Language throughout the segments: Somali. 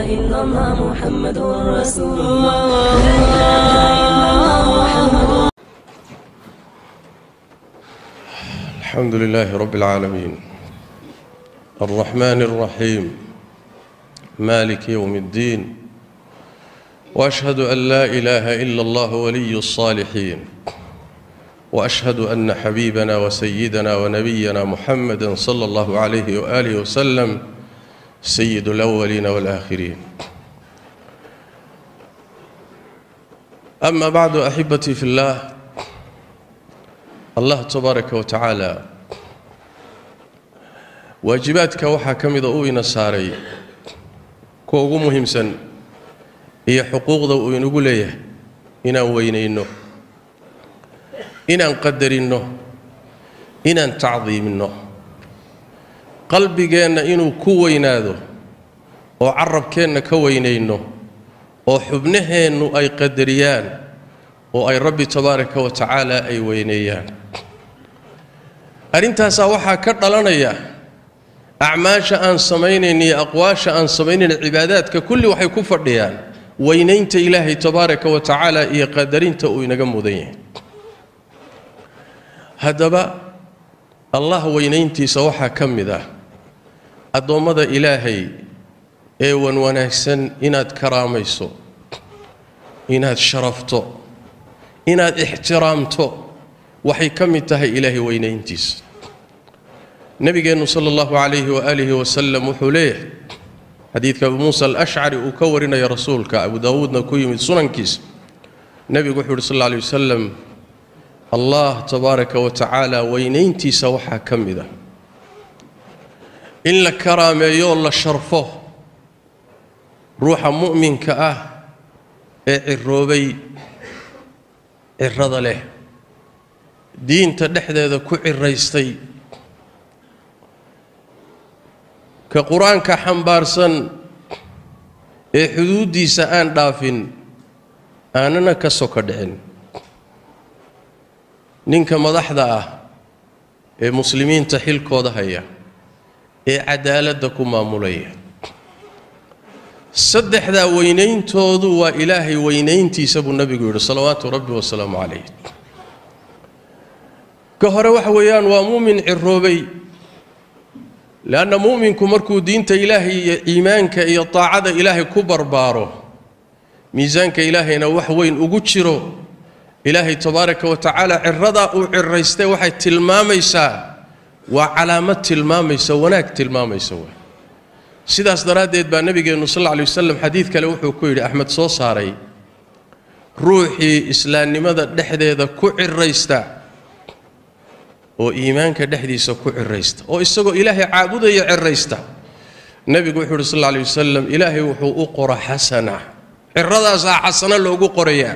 إلا الله محمد رسول الله لا إله إلا الله محمد الحمد لله رب العالمين الرحمن الرحيم مالك يوم الدين واشهد ان لا اله الا الله ولي الصالحين واشهد ان حبيبنا وسيدنا ونبينا محمدا صلى الله عليه واله وسلم سيد الاولين والاخرين اما بعد احبتي في الله allah tabaaraka wa tacaala waajibaadka waxaa ka mida uu ina saaray kuwa ugu muhiimsan iyo xuquuqda uu inagu leeyahay inaan weynayno inaan qadarinno inaan tacdiiminno qalbigeenna inuu ku weynaado oo carabkeenna ka weynayno oo xubnaheennu ay qadariyaan oo ay rabbi tabaaraka wa tacaala ay weyneeyaan arrintaasaa waxaa ka dhalanaya acmaasha aan samaynayn iyo aqwaasha aan samaynayn cibaadaadka kulli waxay ku fadhiyaan weynaynta ilaahay tabaaraka wa tacaala iyo qadarinta uu inaga mudan yahay haddaba allah weynayntiisa waxaa ka mid ah addoommada ilaahay ee wan wanaagsan inaad karaamayso inaad sharafto inaad ixtiraamto waxay ka mid tahay ilaahay weynayntiisa nebigeennu sala allahu calayhi waaalihi wasalam wuxuu leeyahay xadiidka abu muusa alashcari uu ka warinaya rasuulka abu daawuudna ku yimid sunankiisa nebigu wuxuu uhi sal alla alay wasalam allah tabaaraka wa tacaala weynayntiisa waxaa ka mid ah in la karaameeyo la sharfo ruuxa mu'minka ah ee ciroobay cirada leh diinta dhexdeeda ku ciraystay ka qur-aanka xambaarsan ee xuduuddiisa aan dhaafin aanana ka soka dhicin ninka madaxda ah ee muslimiinta xilkooda haya ee cadaaladda ku maamulaya saddexdaa weynayntoodu waa ilaahay weynayntiisa buu nebigu yidhi salawaatu rabbi wasalaamu calayh ka hore waxa weeyaan waa muumin ciroobay leanna mu'minku markuu diinta ilaahay iyo iimaanka iyo taacada ilaahay ku barbaaro miisaanka ilaahayna wax weyn ugu jiro ilaahay tabaaraka wa tacaala ciradaa uu ciraystay waxay tilmaamaysaa waa calaamad tilmaamaysa wanaag tilmaamaysa waa sidaas daraaddeed baa nebigeennu sal alla alay wasalam xadiid kale wuxuu ku yidhi axmed soo saaray ruuxii islaamnimada dhexdeeda ku ciraysta oo iimaanka dhexdiisa ku ciraysta oo isagoo ilaahay caabudaya ciraysta nebigu wuxuu yidhi sal alla alay wasalam ilaahay wuxuu u qora xasana ciradaasaa xasano loogu qorayaa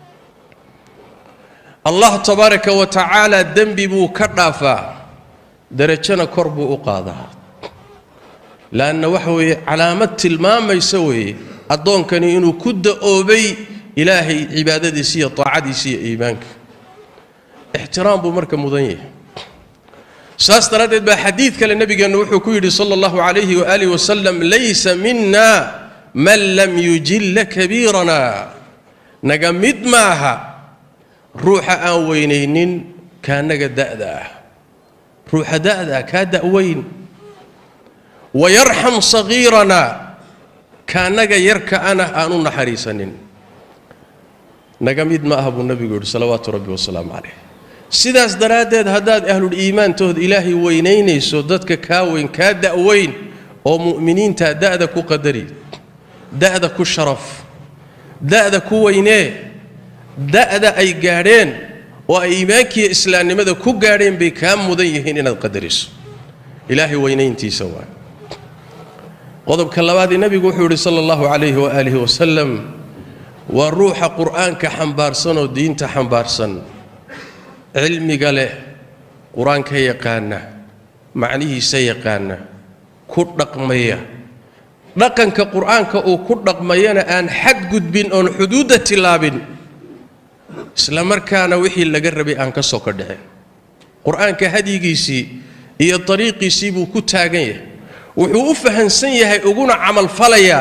allah tabaaraka wa tacaala dembi buu ka dhaafaa derajana kor buu u qaadaa laanna waxa weeye calaamad tilmaamaysa weeye addoonkani inuu ku da'oobay ilaahay cibaadadiisa iyo taacadiisa iyo iimaanka ixtiraam buu marka mudan yahay saas daraaddeed baa xadiid kale nebigeennu wuxuu ku yidhi sala allahu calayhi waaalih wasalam laysa mina man lam yujilla kabiirana naga mid maaha ruuxa aan weynaynin kaanaga da'da ah ruuxa da'da ah kaa da'weyn wayarxam sagiirana kaanaga yarka ana aan u naxariisanin naga mid ma aha buu nebigu yidhi salawaatu rabbi wasalaamu calayh sidaas daraaddeed haddaad ahlul iimaantood ilaahay weynaynayso dadka kaa weyn kaa da'weyn oo mu'miniinta da'da ku qadari da'da ku sharaf da'da ku weynee da'da ay gaadheen oo ay iimaankiiyo islaamnimada ku gaadheen bay kaa mudan yihiin inaad qadariso ilaahay weynayntiisa waa qodobka labaadii nebigu wuxuu yidhi sala allahu calayhi waaalihi wasalam waa ruuxa qur'aanka xambaarsan oo diinta xambaarsan cilmiga leh qur-aanka yaqaana macnihiisa yaqaana ku dhaqmaya dhaqanka qur'aanka uu ku dhaqmayana aan xadgudbin oon xuduudda tillaabin isla markaana wixii laga rabay aan ka soo ka dhicin qur-aanka hadyigiisii iyo dariiqiisii buu ku taagan yahay wuxuu u fahansan yahay uguna camalfalayaa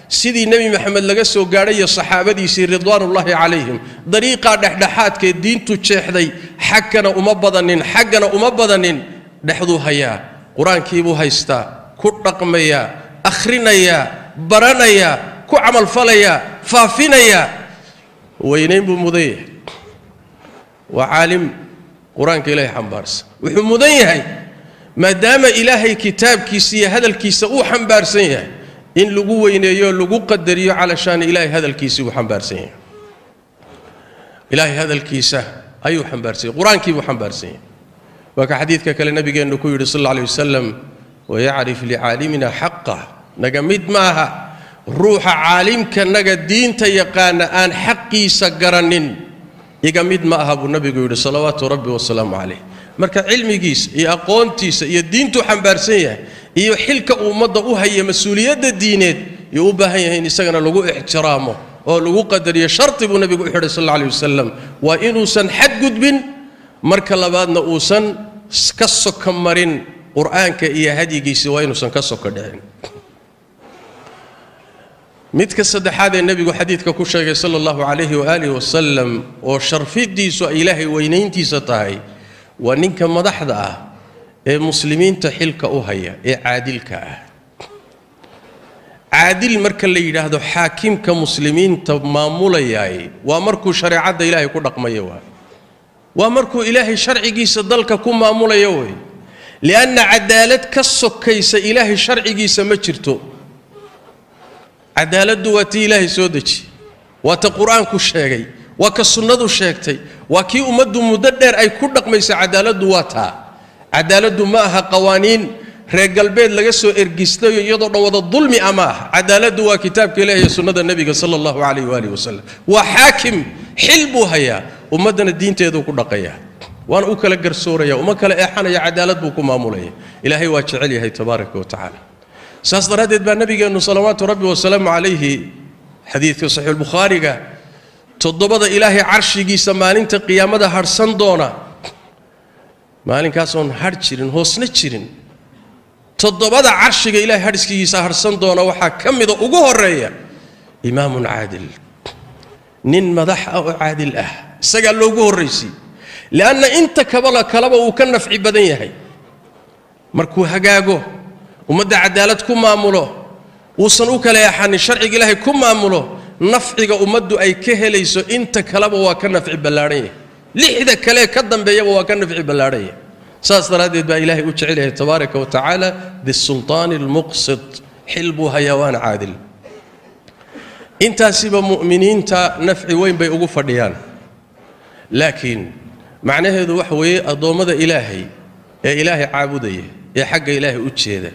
sidii nebi maxamed laga soo gaadhay iyo saxaabadiisii ridwaanullaahi calayhim dariiqaa dhexdhexaadkee diintu jeexday xaggana uma badanin xaggana uma badanin dhexduu hayaa qur-aankiibuu haystaa ku dhaqmayaa akhrinayaa baranayaa ku camalfalayaa faafinayaa weynayn buu mudan yahay waa caalim qur-aanka ilaahay xambaarsan wuxuu mudan yahay maadaama ilaahay kitaabkiisa iyo hadalkiisa uu xambaarsan yahay in lagu weyneeyo lagu qadariyo calashaan ilaahay hadalkiisii uu xambaarsan yahay ilaahay hadalkiisa ayuu xambaarsan yahay qur-aankiibuu xambaarsan yahay waa ka xadiidka kale nabigeennu ku yidhi sal alla alay wasalam wayacrif licaalimina xaqah naga mid maaha ruuxa caalimkanaga diinta yaqaana aan xaqiisa garanin iga mid ma aha buu nabigu yidhi salawaatu rabbi wasalaamu calayh marka cilmigiisa iyo aqoontiisa iyo diintuu xambaarsan yahay iyo xilka uu ummadda u haya mas-uuliyadda diineed yuu u baahan yahay in isagana lagu ixtiraamo oo lagu qadariyo sharti buu nabigu u xidhay sal alla alay wasalam waa inuusan xadgudbin marka labaadna uusan ka soka marin qur-aanka iyo hadyigiisa waa inuusan ka soka dhicin midka saddexaad ee nebigu xadiidka ku sheegay sala allahu calayhi waaalih wasalam oo sharfidiisu ay ilaahay weynayntiisa tahay waa ninka madaxda ah ee muslimiinta xilka u haya ee caadilka ah caadil marka la yidhaahdo xaakimka muslimiinta maamulayaay waa markuu shareecadda ilaahay ku dhaqmayo waay waa markuu ilaahay sharcigiisa dalka ku maamulayo wey lianna cadaalad ka sokaysa ilaahay sharcigiisa ma jirto cadaaladdu waa tii ilaahay soo deji waa ta qur-aanku sheegay waa ka sunnadu sheegtay waa kii ummaddu muddo dheer ay ku dhaqmaysa cadaaladdu waa taa cadaaladdu ma aha qawaaniin reer galbeed laga soo ergistayo iyadoo dhan wada dulmi a ma aha cadaaladdu waa kitaabka ilahi iyo sunnada nebiga sala allahu calayh waalihi wasalam waa xaakim xil buu hayaa ummaddana diinteeduu ku dhaqaya waana u kala garsooraya uma kala eexanaya cadaalad buu ku maamulaya ilaahay waa jecel yahay tabaaraka wa tacaala saas daraaddeed baa nabigeennu salawaatu rabbi wasalaamu calayhi xadiidka saxiixulbukhaariga toddobada ilaahay carshigiisa maalinta qiyaamada hadhsan doona maalinkaasooon hadh jirin hoosna jirin toddobada carshiga ilaahay hadhskigiisa hadhsan doona waxaa ka mida ugu horeeya imaamun caadil nin madax ah oo caadil ah isagaa loogu horraysiy lianna inta kabala kaleba uu ka nafci badan yahay markuu hagaago ummadda cadaalad ku maamulo uusan u kala eexanin sharciga ilaahay ku maamulo nafciga ummaddu ay ka helayso inta kaleba waa ka nafci ballaadhan yahay lixda kale ka dambeeyaba waa ka nafci ballaadhan yahay saas daraaddeed baa ilaahay u jecel yahay tabaaraka wa tacaala bisultaani almuqsid xil buu hayaa waana caadil intaasiba mu'miniinta nafci weyn bay ugu fadhiyaan laakiin macnaheedu waxa weeye addoommada ilaahay ee ilaahay caabudaya ee xagga ilaahay u jeeda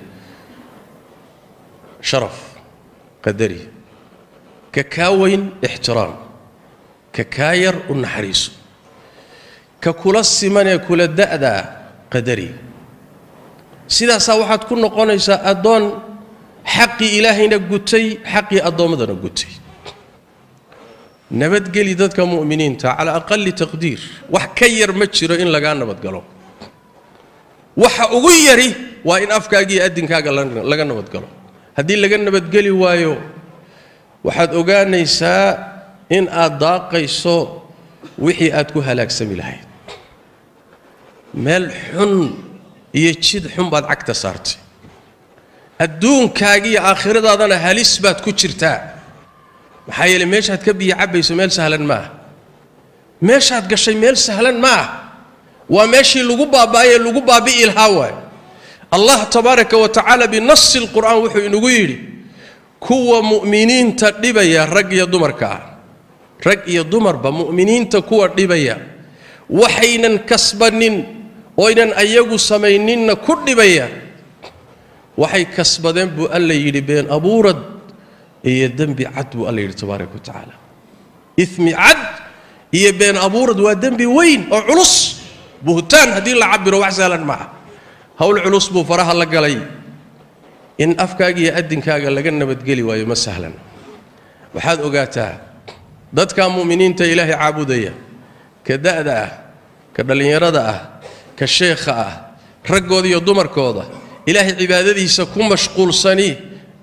sharaf qadari ka kaa weyn ixtiraam ka kaa yar u naxariiso ka kula simanee kula da'daa qadari sidaasaa waxaad ku noqonaysaa addoon xaqii ilaahayna gutay xaqii addoommadana gutay nabadgeli dadka mu'miniinta calaa aqali taqdiir wax ka yar ma jiro in lagaa nabadgalo waxa ugu yari waa in afkaaga iyo addinkaaga laga nabadgalo haddii laga nabadgeli waayo waxaad ogaanaysaa in aad daaqayso wixii aad ku halaagsami lahayd meel xun iyo jid xun baad cagta saartay adduunkaaga iyo aakhiradaadana halis baad ku jirtaa maxaa yeeley meeshaad ka biyo cabbayso meel sahlan maaha meeshaad gashay meel sahlan ma ah waa meeshii lagu baaba'ayee lagu baabi'i lahaa waay allah tabaaraka wa tacaala binasi lqur'aan wuxuu inagu yidhi kuwa mu'miniinta dhibaya rag iyo dumarka ah rag iyo dumarba mu'miniinta kuwa dhibaya waxaynan kasbanin oynan ayagu samayninna ku dhibaya waxay kasbadeen buu alla yidhi been abuurad iyo dembi cad buu alla yidhi tabaaraka wa tacaala imi cad iyo been abuurad waa dembi weyn oo culus buhtaan haddii la cabiro wax sahlan maaha howl culus buu faraha la galay in afkaaga iyo addinkaaga laga nabadgeli waayo ma sahlan waxaad ogaataa dadka mu'miniinta ilaahay caabudaya ka da'da ah ka dhallinyarada ah ka sheekha ah raggooda iyo dumarkooda ilaahay cibaadadiisa ku mashquulsani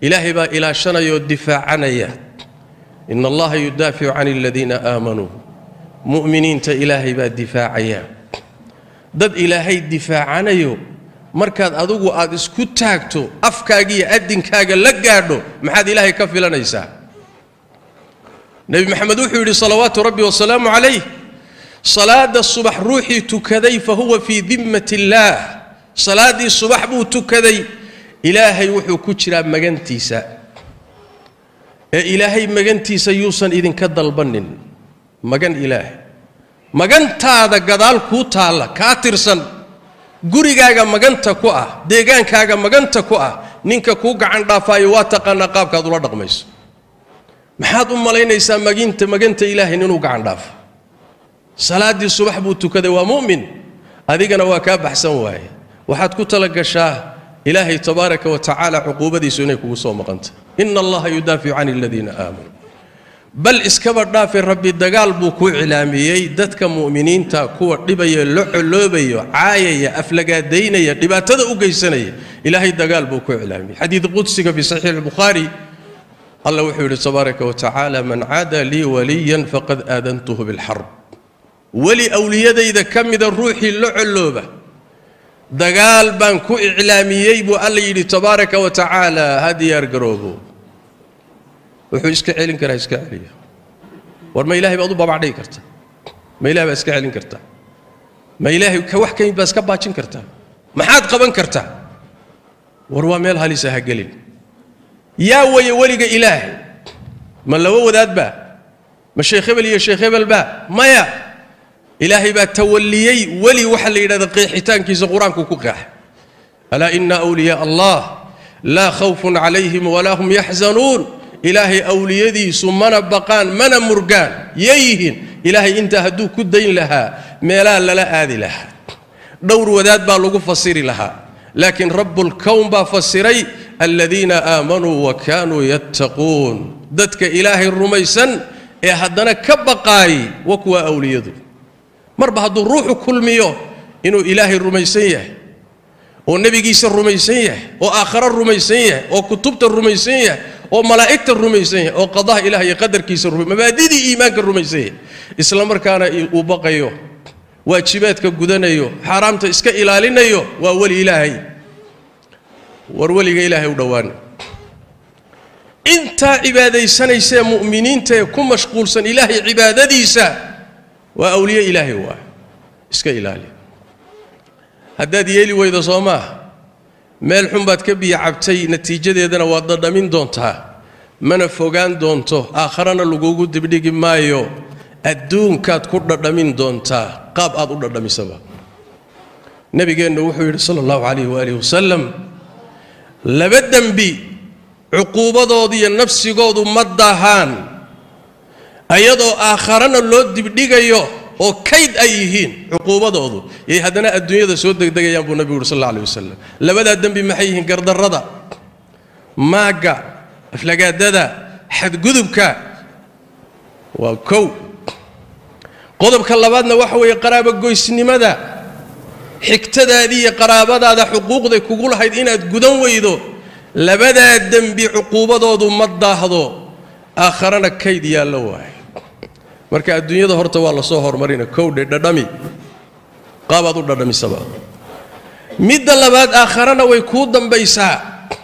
ilaahay baa ilaashanaya oo difaacanaya ina allaha yudaaficu can aladiina aamanuu mu'miniinta ilaahay baa difaacaya dad ilaahay difaacanayo markaad adigu aad isku taagto afkaaga iyo adinkaaga la gaadho maxaad ilaahay ka filanaysaa nebi maxamed wuxuu yidhi salawaatu rabbi wasalaamu calayh salaada subax ruuxii tukaday fa huwa fii dimmat illaah salaaddii subax buu tukaday ilaahay wuxuu ku jiraa magantiisa ee ilaahay magantiisa yuusan idinka dalbanin magan ilaahay magantaada gadaal kuu taalla kaa tirsan gurigaaga maganta ku ah deegaankaaga maganta ku ah ninka kuu gacan dhaafaayo waa taqaanaa qaabkaad ula dhaqmayso maxaad u malaynaysaa maginta maganta ilaahay inuu gacan dhaafo salaaddii subax buu tukaday waa mu'min adigana waa kaa baxsan waaye waxaad ku tala gashaa ilaahay tabaaraka wa tacaala cuquubadiisu inay kugu soo maqanta ina allaha yudaaficu can aladiina aamanuu bal iskaba dhaafe rabbi dagaal buu ku cilaamiyey dadka mu'miniinta kuwa dhibaya la coloobayo caayaya aflagaadaynaya dhibaatada u geysanaya ilaahay dagaal buu ku cilaamiyey xadiid qudsiga fi saxiix albukhaari allah wuxuu yidhi tabaaraka wa tacaala man caada lii waliyan faqad aadantuhu bilxarb weli awliyadayda ka mida ruuxii la colooba dagaal baan ku iclaamiyey buu alla yidhi tabaaraka wa tacaala ha diyaar garoobo wuxuu iska celin karaa iska celiya war ma ilahay baad u babacdhigi kartaa ma ilahay baad iska celin kartaa ma ilaahay ka wax kamid baad iska baajin kartaa maxaad qaban kartaa war waa meel halisa ha gelin yaa weye weliga ilaahay ma laba wadaadba ma sheekh hebel iyo sheekh hebelba maya ilaahay baa tawalliyey weli waxa la yidhahda qeexitaankiisa qur-aanku ku qeexa alaa ina awliyaa allah laa khawfun calayhim walaa hum yaxzanuun ilaahay awliyadiisu mana baqaan mana murgaan yeeyihiin ilaahay intaa hadduu ku dayn lahaa meelaa lala aadi lahaa dhowr wadaad baa lagu fasiri lahaa laakiin rabbulkown baa fasiray aladiina aamanuu wa kaanuu yattaquun dadka ilaahay rumaysan ee haddana ka baqaay wa kuwa awliyadu marba hadduu ruuxu kulmiyo inuu ilaahay rumaysan yahay oo nebigiisa rumaysan yahay oo aakharo rumaysan yahay oo kutubta rumaysan yahay oo malaa'igta rumaysan yahay oo qadaha ilaah iyo qadarkiisa mabaadidii iimaanka rumaysan yahay isla markaana uu baqayo waajibaadka gudanayo xaaraamta iska ilaalinayo waa weli ilaahay war weliga ilaahay u dhowaana intaa cibaadaysanaysaee mu'miniinta ee ku mashquulsan ilaahay cibaadadiisa waa awliye ilaahay waa iska ilaali haddaad yeeli weydo soo maaha meel xun baad ka biyo cabtay natiijadeedana waad dhadhamin doontaa mana fogaan doonto aakharana lagugu dibdhigi maayo adduunkaad ku dhadhamin doontaa qaab aad u dhadhamisaba nebigeennu wuxuu yidhi sala allahu calayhi waalihi wasalam laba dembi cuquubadoodu iyo nafsigoodu ma dahaan ayadoo aakharana loo dibdhigayo oo kayd ay yihiin cuquubadoodu yay haddana adduunyada soo degdegayaan buu nebigu yuri sal alla alay wasalam labadaa dembi maxay yihiin gardarrada maagga aflagaadada xadgudubka waa kow qodobka labaadna waxa weeye qaraabogoysnimada xigtadaadii iyo qaraabadaada xuquuqday kugu lahayd inaad gudan weydo labadaa dembi cuquubadoodu ma daahdo aakharana kayd yaallo waaye marka adduunyada horta waa la soo hormarina kowdhe dhadhami qaabaad u dhadhamisaba midda labaad aakharana way kuu dambaysaa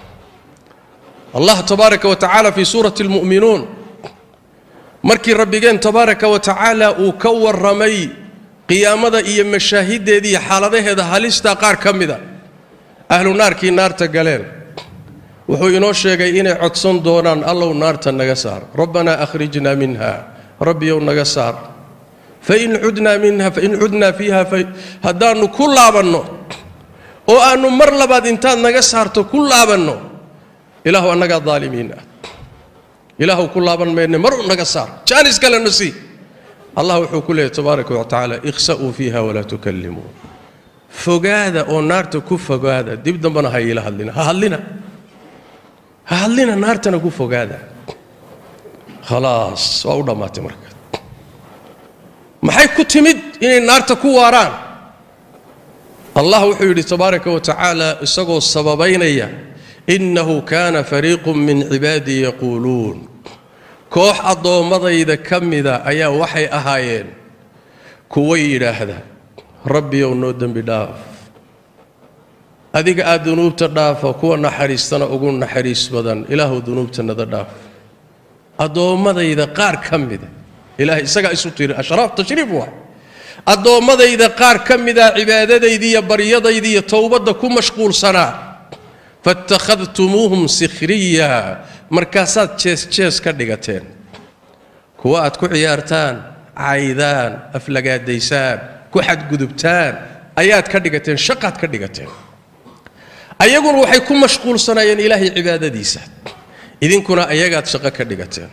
allah tabaaraka wa tacaala fii suurati almu'minuun markii rabbigeen tabaaraka wa tacaala uu ka warramay qiyaamada iyo mashaahideeda iyo xaaladaheeda halistaa qaar ka mida ahlu naarkii naarta galeen wuxuu inoo sheegay inay codsan doonaan allow naarta naga saar rabbanaa akhrijna minha rabbiyow naga saar fain cudnaa minha fain cudnaa fiiha haddaannu ku laabanno oo aannu mar labaad intaad naga saarto ku laabanno ilaahu annagaa daalimiin ah ilaahu ku laaban mayne mar u naga saar jaanis kalena sii allah wuxuu ku leeyahy tabaaraka wa tacaala ikhsa'uu fiiha walaa tukallimuu fogaada oo naarta ku fogaada dib dambana ha iila hadlina ha hadlina ha hadlina naartana ku fogaada khalaas waa u dhammaatay marka maxay ku timid inay naarta ku waaraan allah wuxuu yidhi tabaaraka wa tacaala isagoo sababaynaya innahu kaana fariiqun min cibaadii yaquuluun koox addoommadayda ka mida ayaa waxay ahaayeen kuwa yidhaahda rabbiyow noo dembi dhaaf adiga aad dunuubta dhaafa kuwa naxariistana ugu naxariis badan ilaahu dunuubtanada dhaaf addoommadayda qaar ka mida ilahay isagaa isu tiri ashraaf tashriif waa addoommadayda qaar ka mida cibaadadaydii iyo baryadaydii iyo towbadda ku mashquulsanaa faittakhadtumuuhum sikhriya markaasaad jees jees ka dhigateen kuwa aad ku ciyaartaan caydaan aflagaadaysaan ku xadgudubtaan ayaad ka dhigateen shaqaad ka dhigateen ayaguna waxay ku mashquulsanaayeen ilaahay cibaadadiisa idinkuna ayagaad shaqo ka dhigateen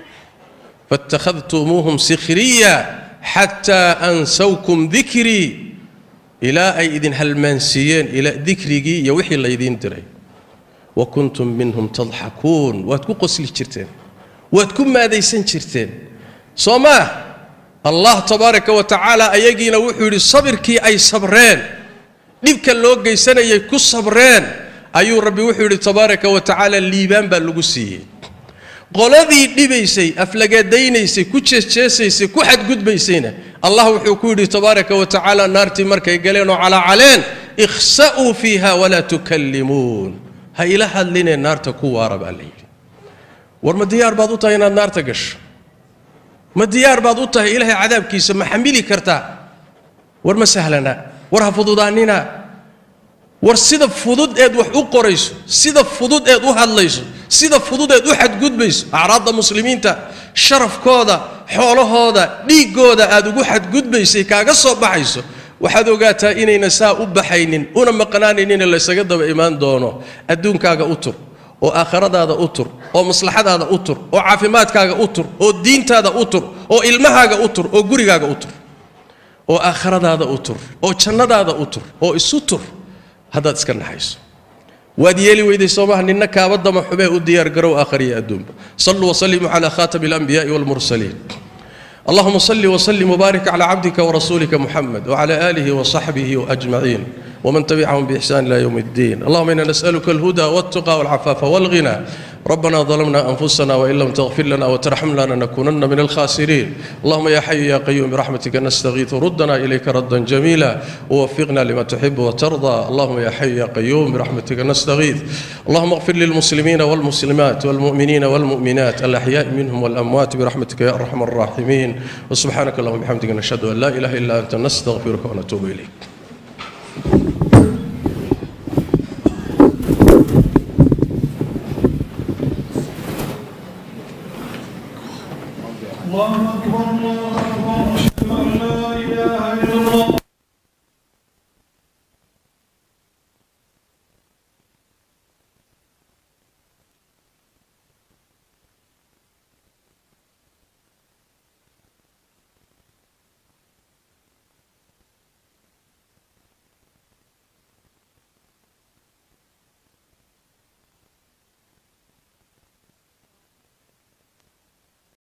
faittakhadtumuuhum sikhriya xataa ansawkum dikrii ilaa ay idin halmaansiiyeen dikrigii iyo wixii laydiin diray wa kuntum minhum tadxakuun waad ku qosli jirteen waad ku maadaysan jirteen soo maa allah tabaaraka wa tacaala ayagiina wuxuu yidhi sabirkii ay sabreen dhibka loo geysanayay ku sabreen ayuu rabbi wuxuu yidhi tabaaraka wa tacaala liibaan baa lagu siiyey qoladii dhibaysay aflagadaynaysay ku jeesjeesaysay ku xadgudbaysayna allah wuxuu ku yidhi tabaaraka wa tacaala naartii markay galeen oo calaacaleen ikhsa'uu fiiha walaa tukallimuun ha ila hadlinee naarta ku waara baa la yidhi war ma diyaar baad u tahay inaad naarta gasho ma diyaar baad u tahay ilaahay cadaabkiisa ma xamili kartaa war ma sahlana war ha fududaanina war sida fudud eed wax u qorayso sida fudud eed u hadlayso sida fudud eed u xadgudbayso acraadda muslimiinta sharafkooda xoolahooda dhiiggooda aad ugu xadgudbaysay kaaga soo baxayso waxaad ogaataa inayna saa u baxaynin una maqnaanaynin laysaga daba imaan doono adduunkaaga u tur oo aakhiradaada u tur oo maslaxadaada u tur oo caafimaadkaaga u tur oo diintaada u tur oo ilmahaaga u tur oo gurigaaga u tur oo aakhiradaada u tur oo jannadaada u tur oo isu tur haddaad iska naxayso waad yeeli weyday soomaha ninna kaabadama xubee u diyaargarow aakhariya adduunba saluu waslimuu cala khatami alanbiyaai walmursaliin اللهم صل وسلم وبارك على عبدك ورسولك محمد وعلى آله وصحبه أجمعين ومن تبعهم بإحسان إلى يوم الدين اللهم إنا نسألك الهدى والتقى والعفاف والغنى ربنا ظلمنا أنفسنا وإن لم تغفر لنا وترحمنا لنكونن من الخاسرين اللهم يا حي يا قيوم برحمتك نستغيث ردنا إليك ردا جميلا ووفقنا لما تحب وترضى اللهم يا حي يا قيوم برحمتك نستغيث اللهم اغفر للمسلمين والمسلمات والمؤمنين والمؤمنات الأحياء منهم والأموات برحمتك يا أرحم الراحمين وسبحانك اللهم وبحمدك نشهد أن لا إله إلا أنت نستغفرك ونتوب إليك الله أكبر الله أكبر أشهد أن لا إله إلا